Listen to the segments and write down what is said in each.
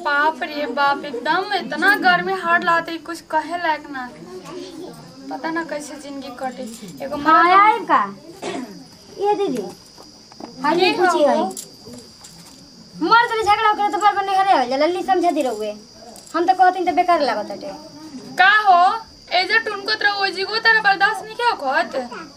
बाप रे बाप एकदम इतना गर्मी हार्ड लाते कुछ कहे लायक ना पता ना कैसे जिंदगी कटे एगो हाँ माँ आए का ये दीदी हाँ जी ये पूछी हो। है मर तले झगड़ा करे तो बार बार हरे हो जा लल्ली समझा दी रहुए हम तो कहती तो बेकार लागत हटे का हो एजे टुनको तरह ओजी गो तरह बर्दाश्त नहीं क्या कहत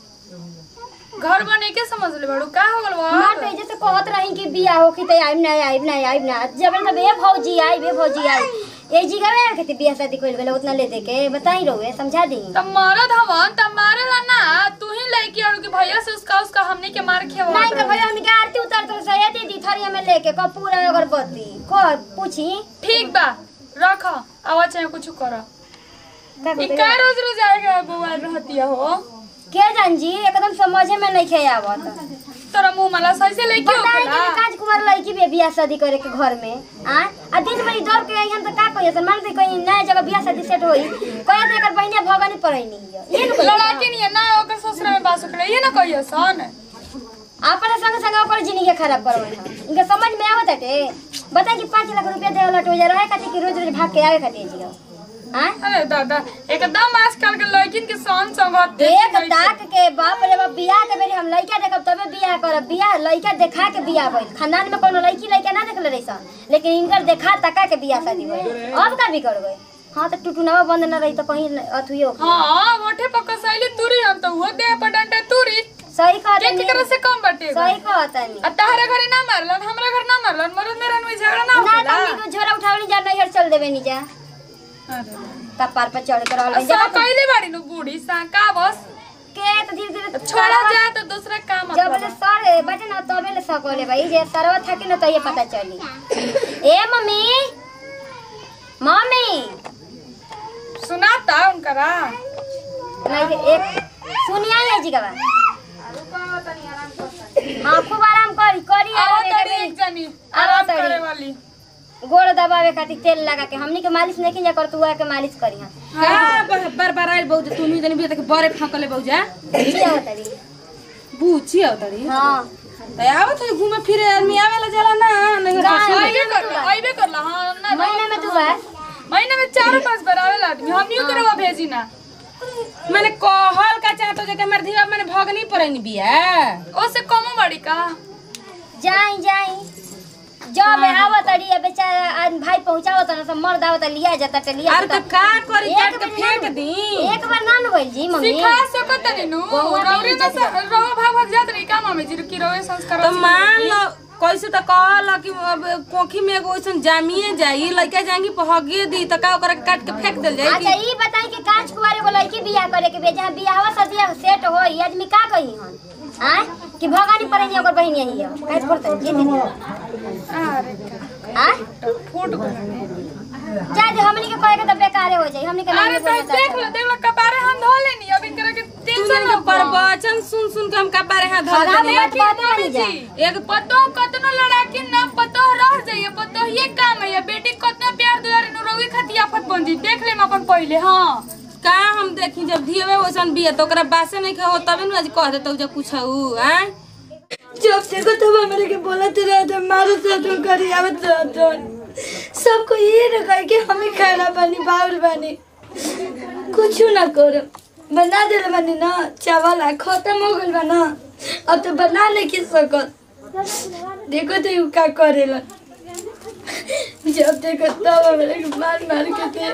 घर बने के समझ ले बड़ू का हो गल मार तो जैसे कहत रही कि बिया हो कि तो आइब ना आइब ना आइब ना जब तब ए भौजी आई बे भौजी आई ए जी गवे यार कहती बिया शादी कोई बेला उतना ले दे के बताई रहुए समझा दी तब मरद हवन तब मारेला ना तू ही लड़की और के भैया से उसका उसका हमने के मार खेवा नहीं कर भैया हमनी के आरती उतार तो सही दीदी थरिया में लेके कपूर और अगरबत्ती को पूछी ठीक बा रख आवाज चाहे कुछ कर का ई कहते का रोज रोज आएगा बुआ रहती हो के जान जी एकदम समझे में नहीं खे आवत तोरा मुंह मला सही से लेके बताई होखेला कि राजकुमार लड़की भी बियाह शादी करे के घर में आ आ दिन भरी दौड़ के अइहन त का कहिए सन मान दे कहीं नया जगह बियाह शादी सेट होई कहे तो एकर बहिने भगनी पड़ई नहीं है ये न लड़ाके नहीं है ना ओकर ससुर में बास उकड़े ये ना कहियो सन अपने संग संग ओकर जिंदगी खराब करवे हम इनके समझ में आवत हटे बताई कि 5 लाख रुपया देवला लटो जा रहे खातिर कि रोज रोज भाग के आवे खातिर जी हां अरे दादा एकदम आजकल के लड़किन के सन संगत एक ताक के बाप रे बाप बियाह के बेरी हम लइका देखब तबे बियाह करब बियाह लइका देखा के बियाह भइल खानदान में कोनो लड़की लइका ना देखले रही सन लेकिन इनकर देखा तका के बियाह शादी भइल अब का बिगड़ गई हाँ तो टुटुनवा बंद न रही तो कहीं अथुयो हां मोठे पक्का सैली तुरी हम तो वो दे पर डंडे तुरी सही के कहत केकरा से कम बटे सही कहत नहीं आ तारे घरे ना मारलन हमरा घर ना मारलन मरद मेरा में झगड़ा ना ना होखेला तनी को झोरा उठावनी जा नहीं हर चल देवे नी जा अरे कपार पर चढ़ के रहल आ जा सब कइले बाड़ी नु बूढ़ी सा का बस के तो धीरे धीरे छोड़ा जा तो दूसरा काम जब ले सर बटे ना तबे ले सकोले भाई जे सरवा थाके ना तो ये पता चली ए मम्मी मम्मी सुनाता उनकरा नहीं रे, एक सुनिया है जी का हाँ खूब आराम करी करी आओ आराम तड़ी एके एक जनी आओ आराम तड़ी। करे वाली बेर गोड़ दबावे खातिर तेल लगा के हमनी के मालिश नहीं जा कर तू के मालिश करी हां का ब- बार बार आइल बहु तू नहीं जनी तक बरे फाकले बहु जा जी होतरी बूची आवतरी हां त आवत है घूमे फिरे आदमी आवेला जाला ना नहीं गाय हंसी। आइबे करला आइबे करला हां ना महीने में तू बार महीने में चार पांच बार आवेला आदमी हम न्यू करवा भेजी ना मैंने कहल का चाहतो जे के हमर धीवा मैंने भगनी परनी बिया ओसे कमो बड़ी का जाई जाई जब आवत अड़ी बेचारा आज भाई पहुंचावत ना तो मर्द आवत लिया जाता ते लिया अरे जाता त का करी एक काट के बजे फेंक ना- दी एक बार ना न भइल जी मम्मी सिखा सकत नहीं नु बहुआ रौरी नहीं ना से रवा भाग भाग जात रही का मामे जी की रवे संस्कार तो मान लो कैसे त कहल कि अब कोखी में एगो ऐसन जामिए जाई लइका जाएंगी पहगे दी त का ओकरा के काट के फेंक देल जाई अच्छा ई बताई कि कांच कुवारे को लड़की बियाह करे के बेजा बियाहवा सदिया सेट हो ई आदमी का कही हन आय कि भगानी पड़े ओकर बहिन यही है काज करते जी दीदी अरे आय फूट गए जा दे हमनी के कहे के त बेकारे हो जाई हमनी के अरे नहीं तो देख लो देख लो कपारे हम धो लेनी अब इनकरा के तू टेंशन जाने ना के प्रवचन सुन सुन के हम का बारे हाथ धर खराब देनी बात बात नहीं जा एक पतो कतनो लड़ाकी ना पतो रह जाइए पतो ये काम है ये बेटी कतना प्यार दुलार नु रोगी खाती आफत बन जी देख ले अपन पहले हां का हम देखी जब धीवे वैसन बिया तो ओकरा बासे नहीं खाओ तबे न आज कह देतौ जे कुछ ऊ हैं जब देखो तब हमारे के बोलते रहते मारो तो तुम करी आवत रहते सबको ये न कहे कि हमें खाना बनी बाउल बनी कुछ ना करो बना दे बनी ना चावल आ खत्म हो गल बा ना अब तो बना नहीं की सकत देखो तो यू का करेला जब देखो तब हमारे के मार मार के दे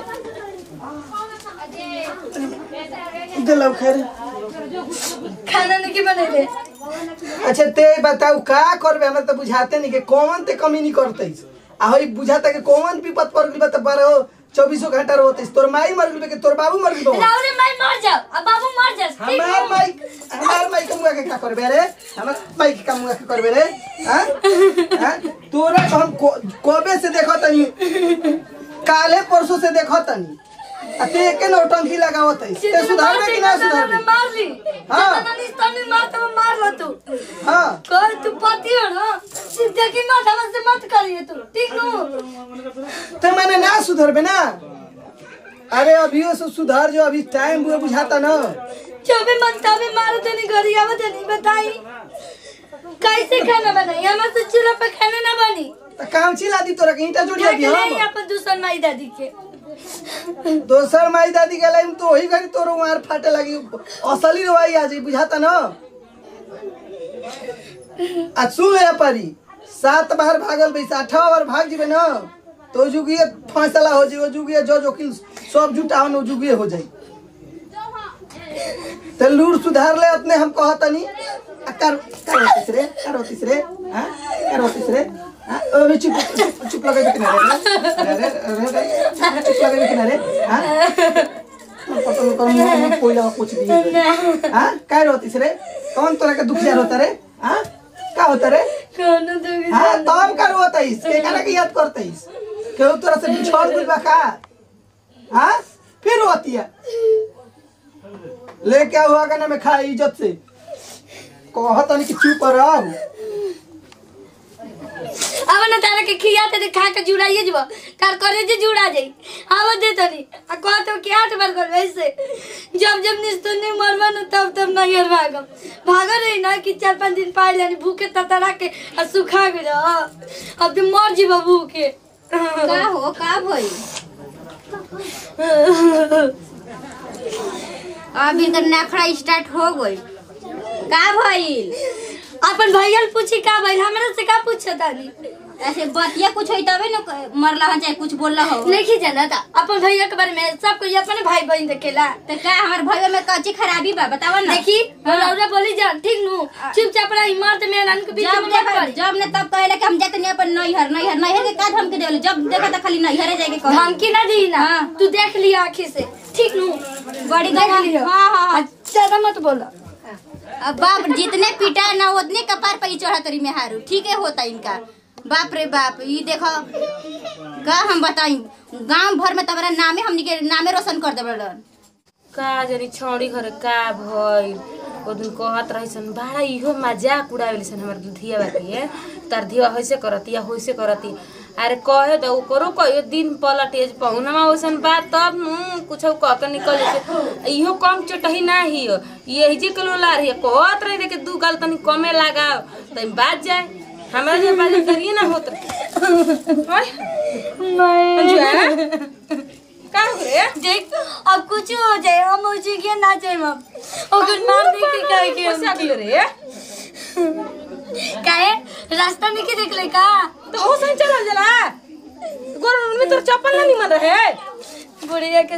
दिलौ खैर खाना नहीं के बनेले अच्छा ते बताऊ का करबे हमरा त बुझाते नहीं के कौन ते कमी नहीं करते आ होई बुझाता के कौन विपत पर गइल बा त बारह चौबीसों घंटा रहते तोर माई मर गइल बा के तोर बाबू मर गइल बा राउरे माई मर जाओ अब बाबू मर जाओ हमार माई हमार माई के मुआ के का करबे रे हमार माई के का मुआ के करबे रे हां हां तोरा तो हम को- कबे से देखत तनी काले परसों से देखत तनी आ ते के नौटंकी लगावत है ते सुधारबे कि ना सुधारबे मार ली हाँ। नहीं तनी मार तो मार लो तू हां कर तू पति हो ना जिंदगी मत हमसे मत करिए तू ठीक नो तो मैंने ना सुधरबे ना अरे अभियो से सुधार जो अभी टाइम बुआ बुझाता ना जब भी मन तभी मारो तो नहीं करी आवत नहीं बताई कैसे खाना बनाई हमारे से चूल्हा पे खाना ना बनी त काउची ला दी तोरा के ईटा जोड़िया दी जाके ले हम अपन दूसर माई दादी के दोसर माई दादी के लाइन तो वही घड़ी तोरो मार फाटे लगी असली रवाई आ जाई बुझाता न आ सुन ले परी सात बार भागल बैस आठवा बार भाग जीबे न तो जुगिए फैसला हो जाई ओ जुगिए जज वकील सब जुटावन ओ जुगिए हो जाई ते लूर सुधार ले अपने हम कहतनी आ कर कर होतिस रे कर होतिस रे हां कर होतिस रे हां ओ चुप चुप चुप लगा के किनारे रे रे रे रे चुप लगा के किनारे हां पता नहीं कौन मुंह कोयला कुछ भी हां काय होतिस रे कौन तोरा के दुखिया होता रे हां का होता रे कोनो तो हाँ तब कर होतइस के करा के याद करतइस केहू तोरा से बिछड़ गइल बा का हाँ फिर होती है ले क्या हुआ का ना मैं खा इज्जत से कहत नहीं कि चुप रह अब ना तारा के खिया ते खा के जुड़ाइए जब तार करे जे जुड़ा जाई आव दे तनी आ कह तो कि आठ बार कर वैसे जब जब निस्तन ने मरवा न तब तब नहीं हर भागम भागा रही ना कि चार पांच दिन पाए जानी भूखे ततरा के आ सुखा गए अब तो मर जी भूखे का हो का भई अभी तो नखरा स्टार्ट हो गई का भइल अपन भैया पूछी का भाई हमरा से का पूछता तानी ऐसे बतिया कुछ होई तबे न मरला हन चाहे कुछ बोलला हो नहीं जाना था अपन भैया के बारे में सब कोई अपने भाई बहन देखेला तो का हमार भइयो में कच्ची खराबी बा बतावा ना देखी रौरा बोली जान ठीक नु चुपचाप रही इमारत में नान के बीच जब में ने मत पड़ी जब ने तब कहले कि हम जाते नहीं अपन नैहर नैहर नैहर के का धमकी देले जब देखा था खाली नैहरे जाके कह धमकी ना दी ना हाँ। तू देख लिया आँखी से ठीक नु बड़ी देख गवा लियो हां हां हां ज्यादा मत बोलो अब बाप जितने पिटा ना उतने कपार पे ही चढ़ा करी में हारू ठीक है होता इनका बाप रे बाप ये देखो का हम बताई गांव भर में तबरा नामे हमनी के नामे रोशन कर देबलन का जनी छौड़ी घर का भइल ओ दिन कहत रहिसन बड़ा इहो मजाक उड़ावेलिसन हमर धिया बाकी तार धिया होइसे करती या होइसे करती अरे कहे तो करो कहियो दिन पलटेज पहुनमा ओइसन बात तब नु कुछ कह के निकल जैसे इहो कम चटही ना हियो यही जे कलो ला रही कहत रही रे के दू गाल तनी कमे लगाओ त बात जाए हमरा जे बात करिए ना होत ओए नहीं का हो रे देख अब कुछ हो जाए हम उसी के ना जाए हम ओकर मार दे के कहे के कैसे अगले रे काहे रास्ता में के देख ले का तो हो सही चल जला गोर में तोर चप्पल ना निमन रहे बुढ़िया के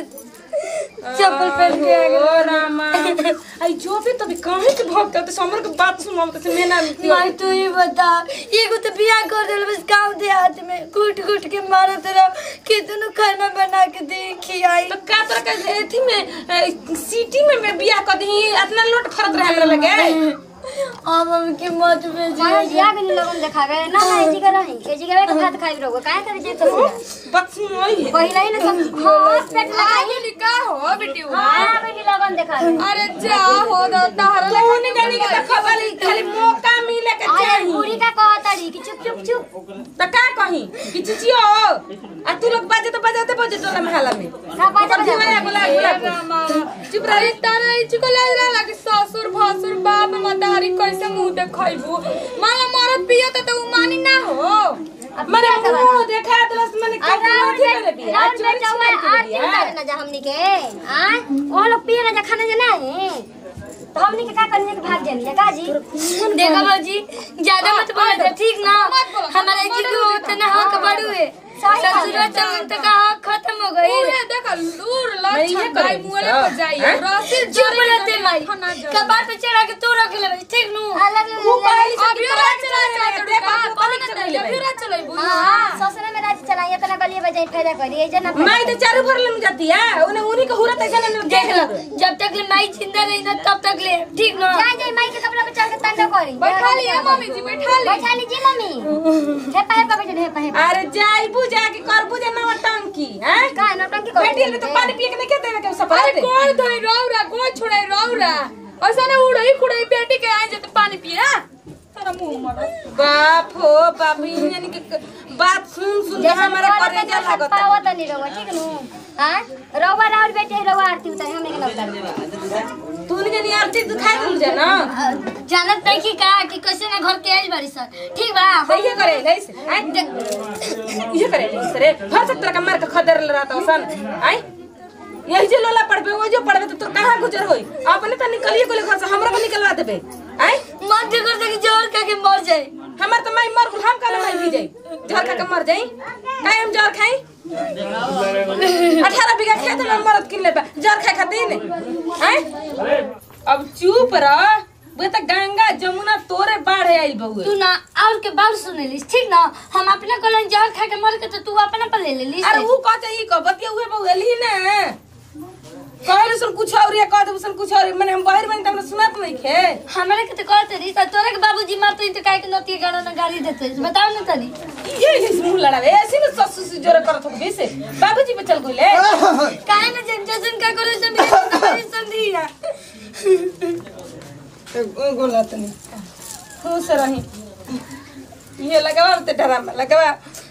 चप्पल पहन के आ गए ओ रामा आई जो भी तभी काहे के भक्त तो समर के बात सुन हम तो मेना माई तू ही बता एगो तो बियाह कर दिल बस गाँव देहात में घुट घुट के मारत रहो कितनो खाना बना के दे खियाई तो का तोरा के एथी में अ, सिटी में मैं बियाह कर दी इतना लोट खरत रहे हमरा लगे अब हम के मत में मानो जिया के लगन देखावे ना ना एजी के रही एजी के के भात खाई रहो काहे करे जे तो बात सुन ओई पहिला ही ना सब हां पेट लगाई आई का हो बेटी हां बेटी लगन देखावे अरे जा हो दा तहरा तू नहीं जानी के तो खबर खाली मौका मिले के अरे चाहिए पूरी का कहताड़ी कि चुप चुप चुप तो का कही कि चिचियो आ तू लोग बाजे तो बजाते बजे टोला महला में का बाजा सब बजा जीवा बोला बोला चुप रही तारा ई चुको लाज रहा कि ससुर भसुर बाप मतारी कैसे मुंह देखैबू माला मरत पियो त उ मानी ना हो मने मुंह देखा दलस मने का राउंड अथी में करे बिया राउंड में चोरी जाओ छिनारी करे आरती बिया उतारे ना जा हमनी के आ वो लोग पिए ना जा खाना जा ना है तो हमनी के का करने के भाग जानी का जी देखा बाजी ज्यादा मत बोलो ठीक ना हमारे जी को उतना हक बड़ू है ससुरा चल तक का हक खत्म हो गई उहे देख लूर मैं ये लछ करे गाय मुंहले पर जाई हैं? रसी चुप रहते माई कबार पे चढ़ा के तू रख ले ठीक नु ऊ पहली से अभी तोरा रात चला चला चला चला देखा का तो कौन कनिक चला चला अभी रात चलेबू हां ससुर में रात चलाई इतना गलिए बजाई फायदा करी ए जना माई तो चारू भर ले जाती है उन्हें उन्हीं को हुरत ऐसा नहीं देख लो जब तक ले माई जिंदा रही ना तब तक ले ठीक ना जा जाई माई के कपड़ा पे चढ़ के तंडो करी बैठा ली है मम्मी जी बैठा ली बैठा लीजिए मम्मी हे पाए पाए बैठे हे पाए अरे जाई बुझा के कर बुझा ना टंकी हैं का नौटंकी कर बेटी ले तो पानी पिए के नहीं कहते हैं कि सब अरे दे कोई धोई रौरा कोई छोड़े रौरा ऐसा ने उड़ई कुड़ई बेटी के आई जते पानी पिए हाँ? तेरा मुंह मरा बाप हो बाप इन यानी कि बात सुन सुन के हमारा करे जा लागत पावत नहीं रहो ठीक नु हां रउआ राउर बेटे रउआ आरती उतारे हम एक ना उतारे तू नहीं जानी आरती तू खाए मिल जा ना जानत नहीं कि का कि कैसे ना घर के आइल बारी सर ठीक बा तो ये करे ले से आई ये करे ले से रे हर सब तरह का मार के खदर ले रहता सन आई यही जो लोला पड़बे वो जो पड़बे तो तोर कहां गुजर होई अपने तो निकलिए कोले घर से हमरा को निकलवा देबे आई मन के कर कि जोर का के मर जाए हमार तो माई मर गेल हम काले माई भी जाई जहर खा के मर जाई काहे हम जहर खाई अठारह बीघा खेत में मरद किन ले बा जहर खाए खातिर हैं अब चुप रह वे तो गंगा जमुना तोरे बाढ़ आई बहुए तू ना और के बात सुने लिस ठीक ना हम अपना कलन जहर खा के मर के तो तू अपना पर ले ले लिस अरे ऊ कह चाहिए कह बतिया उहे बहुए ली ना कहले सुन कुछ और या कह दे सुन कुछ और मैंने हम बाहर में तमने सुनत नहीं खे हमारे के तो कहते रही तोरे के बाबूजी मारते तो काहे के नती गाना ना गाड़ी देते बताओ ना तनी ये ये मुंह लड़ावे ऐसे में ससुर से जोरे करत हो बेसे बाबूजी पे चल गइले काहे ना जन जन का करो सब मेरे संधिया गोला तनी खुश रही ये लगवा ते डरामा लगवा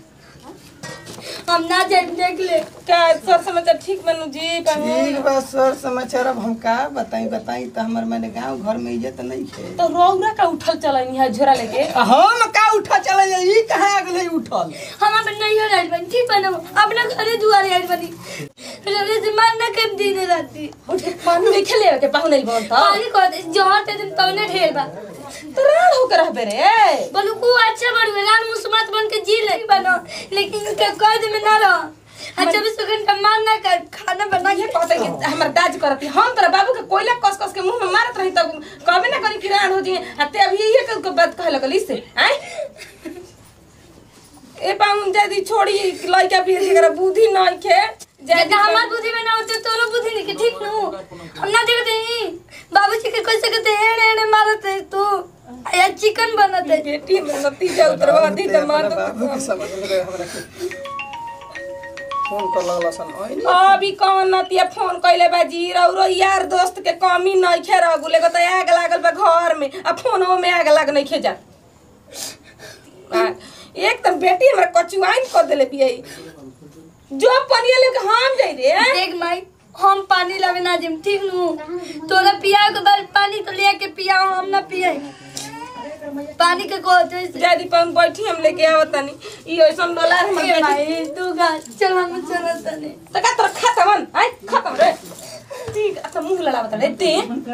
हम ना जान देख ले का सर समाचार ठीक बनू जी पानी ठीक बा सर समाचार अब हम का बताई बताई तो हमर मैंने गांव घर में इज्जत नहीं है तो रौरा का उठल चलन यहाँ झोरा लेके हम का उठा चले जाई ई कहां अगले उठल हम अपन नहीं हो रही बनी ठीक बनो अपना घरे दुआरे आई बनी रे से मारना कम दिन राती उठ के पानी में खेले के पाहुन नहीं बोलता पानी को दे जहर ते दिन तौने ढेर बा तो राण होकर रहबे रे बोलू को अच्छा बन रान मुसमत बन के जी ले बनो लेकिन के कद में ना रहो अच्छा बीस घंटा मारना कर खाना बना ये के कहते कि हमर दाज करती हम तोरा बाबू के कोयला कस कस के मुंह में मारत रही तब कभी ना करी कि राण हो जी अते अभी ये के बात कहे लगल इससे आय ए पाउन जदी छोड़ी लइका भी जरा बुद्धि नहीं खे जैसे हमार बुद्धि में ना होते तोरो बुद्धि नहीं के ठीक नु हम ना देखते ही बाबूजी के कैसे कहते एड़े एड़े मारते तू या चिकन बनते बेटी में नतीजा उतरवा दी त मार हमरा बाबू के समझ में रहे हमरा के फोन कर लगला सन ओइ अभी कौन नतिया फोन कैले बाजी रौरो यार दोस्त के कमी नहीं खे रगुले को तो आग लागल बा घर में आ फोनो में आग लाग नहीं खे जा आ, एक तो बेटी हमरा कचुआइन कर देले बियाई जो पनिया लेके हम जाई रे देख माई हम पानी लावे ना जिम ठीक नु तोरा पिया के बाद पानी तो ले के पिया हम ना पिए पानी के को जैसे जादी पन बैठी हम लेके आवत तनी ई ऐसन डोला हमर ए बेटी माई तू गा चल हम चल तने त का तोरा खत्म आई खत्म रे ठीक अच्छा मुंह लड़ावत रे ते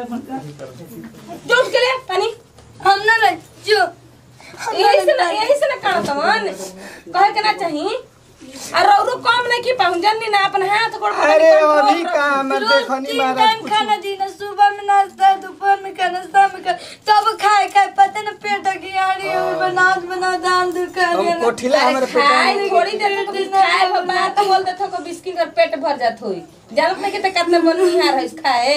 जो उठ के ले पानी हम ना रह जो यही से ना यही से ना काढ़त मन कहे के ना चाही आ रौरो कम नहीं की पाऊं जन्नी ना अपन हाथ गोड़ पकड़ अरे के control अभी कर। का हमर रोज देखनी तीन महाराज टाइम कुछ खाना दीना सुबह में नाश्ता दोपहर में खाना शाम में खाना तब खाए खाए पता न पेट की आड़ी हो बनात बना दाम दूर कर हम कोठिला हमरे पेट खाए थोड़ी देर तक खाए हो बात बोल देथो को बिस्किट और पेट भर जात होई जानत नहीं के त कितना बनिहार है खाए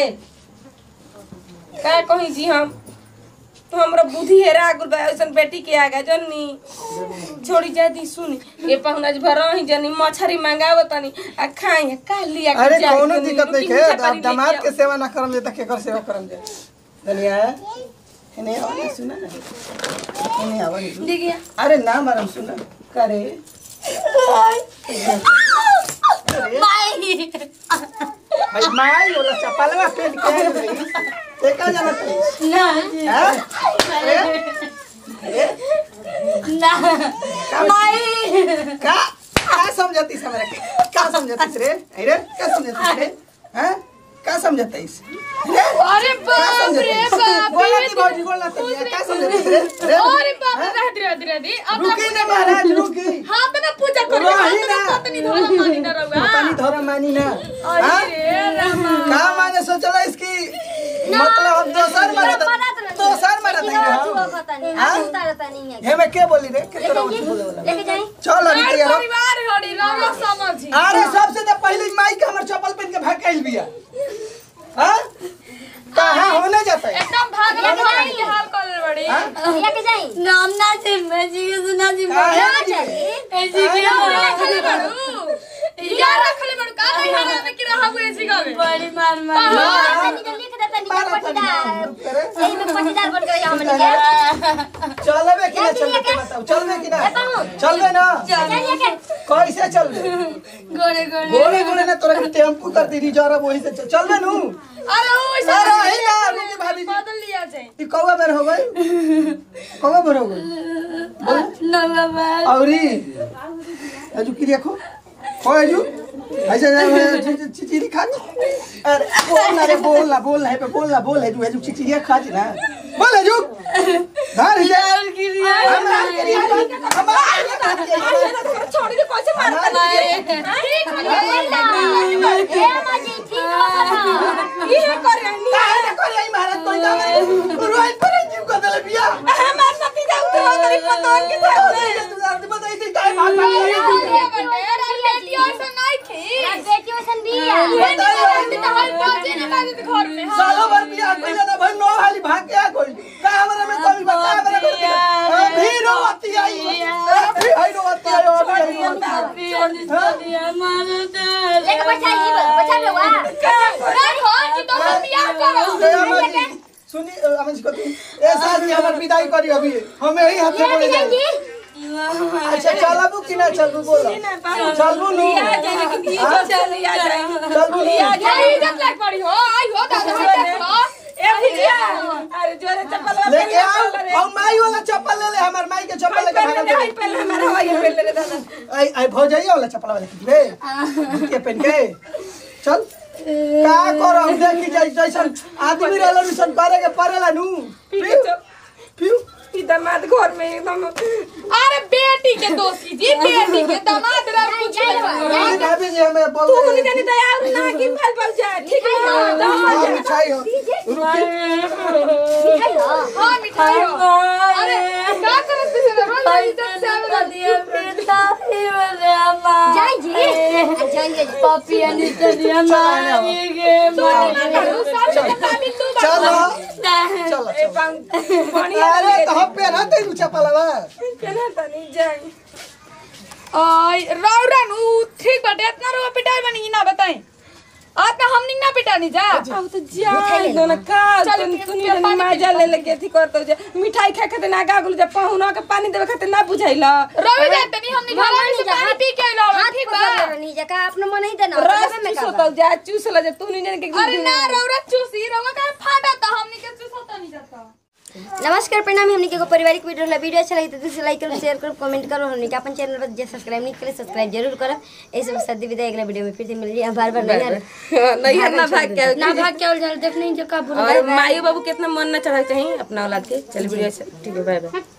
का कही जी हम तो हमरा बुद्धि हेरा गुल बा ऐसन बेटी के आगा जन्नी छोड़ी जादी सुनी ए पहुना जी भर ही जनी मछरी मंगाव तनी आ खाई का लिया के अरे जाके कोनो नी, दिक्कत नहीं रुकी है नीचा पानी अब दामाद लेके के सेवा ना करम जे तक केकर सेवा करम जे धनिया हेने आवा सुना हेने आवा नी सुन। देखिए अरे ना मारम सुना करे माई भाई माई बोला चपलवा पेट के आई रही एका जाना तू ना हैं अरे अरे ना माई का का समझती से हमरा के का समझती रे अरे का समझती रे हैं का समझती रे अरे बाप रे बाप बोला ती भौजी बोला ती का समझती रे रे अरे बाप रे रहत रहत रहत अब रुकी ना महाराज रुकी हाथ ना पूजा करे रही हाथ ना ना। पत्नी धोला मानी ना रहुआ पानी धरा मानी ना हाँ? अरे रामा का माने सोचला इसकी मतलब हम दोसर मारे दोसर मारे नहीं हम पता नहीं हाँ? हम उतारता नहीं है हे मैं के बोली रे के तोरा उठ बोले वाला लेके जाई चल अभी हमार तैयार हो। परिवार हड़ी रामा समझी अरे सबसे तो पहले माई के हमर चप्पल पहन के भाग गइल बिया हां कहां होने जाता है एकदम भागला भाई के हाल कर बड़ी हाँ? लेके जाई नाम ना से मैं जी के सुना जी काहे ना नहीं? चाहिए ऐसी के रखले बड़ू यार रखले बड़ू का नहीं हाल में कि रहा हुए इसी का में बड़ी मार मार निकल लिख देता तनी मारा तनी पटीदार रुक करे यही में पटीदार बन गए हमन के चलबे कि ना चल चलबे के। के बताओ चलबे कि ना ए, पाहुन। चलबे ना चलिए के कैसे चलबे गोरे गोरे गोले गोले ना तोरा के टेम्पू कर दी रिजर्व वही से चल- चलबे नु अरे ओ ऐसा अरे है ना रुकी भाभी जी बदल लिया जाए ई कौवा बेर हो गई कौवा बेर हो गई ना बाबा औरी अजू की देखो हो अजू ऐसे चिचिरी खा अरे बोल ना रे बोल ना बोल ना है पे बोल ना बोल है तू अजू चिचिरी खा ना बोल अजू धार जा हमार के लिए हमार छोड़ी के कैसे मारता ठीक हो गया ए माजी ठीक हो ये कर रही काहे ना करे आई महाराज कोई ना रोई पर जीव को दले बिया हमार नती जाऊ तो तेरी पता के साथ तू आप बताई थी काहे भाग भाग बेटी वसन बिया सालों भर बिया कोई ना भाई नौ हाली भाग के आ कोई का हमरा में कोई बता हमरा कर दिया अभी रोती आई अभी आई रोती आई अभी आई लेके बैठा जी बैठा लो वा सुनी अमन को ए साल की हमर विदाई करी अभी हमें ही हाथ में पड़े जी जाए अच्छा चलबू कि ना चलबू बोलो चलबू नु चलबू नु ए भुजिया अरे जोरे चप्पल लेके आओ हम माई वाला चप्पल ले ले हमर माई के चप्पल लेके भागा पहले दे पहले हमारा हवाई पहले रे दादा आई आई भौजाई वाला चप्पल वाला कितने के पहन के चल का करो देखी जाई जैसन आदमी रहला निसन करे के परेला नु फिर फिर ई दामाद घर में एकदम अरे बेटी के दोस्त कीजिए बेटी के दामाद ला कुछ नहीं भाभी जी हमें बोल तू नहीं जानी दया और ना की फल फल जा ठीक है हाँ, मिठाई हो रुकी मिठाई हो हां मिठाई हो अरे का करत से रोज इज्जत से आवे जाई जी जाइए पापी अनि तदिया चलो चलो ए पाऊं बढ़िया अरे तो हम पे ना तेरू चप्पल बा केना तनी जाई आई रौरा नु ठीक बाटे इतना रुआ पिटाई बनी ना बताई आज ना हमनी ना पिटानी जा अब तो जाई दो ना का चल, तुम फिर- तुनी फिर पानी मजा ले लेके थी करतो जे मिठाई खा खाते ना गागुल जे पहुना के पानी देवे खाते ना बुझाइला रवि जाते नहीं हमनी घर में से पानी पी के आइलो हाथ ठीक पकड़ बा लो नीचे का अपना मन ही देना रस तबे में चूसो का तो जा चूसला जे तू नहीं जाने के अरे ना रौरा चूसी रौरा का फाटा था हमनी के चूसता नहीं जाता नमस्कार प्रणाम हमनी के एगो पारिवारिक वीडियो ला वीडियो अच्छा लगी तो दिल लाइक करो शेयर करो कमेंट करो हमनी के अपन चैनल पर जे सब्सक्राइब नहीं करे सब्सक्राइब जरूर करो ऐसे बस शादी विदाई अगला वीडियो में फिर से मिलिए बार बार नहीं यार नहीं है ना भाग के ना भाग के और देखने जो का और माई बाबू कितना मन ना चढ़ा चाहिए अपना औलाद के चल वीडियो से ठीक है बाय बाय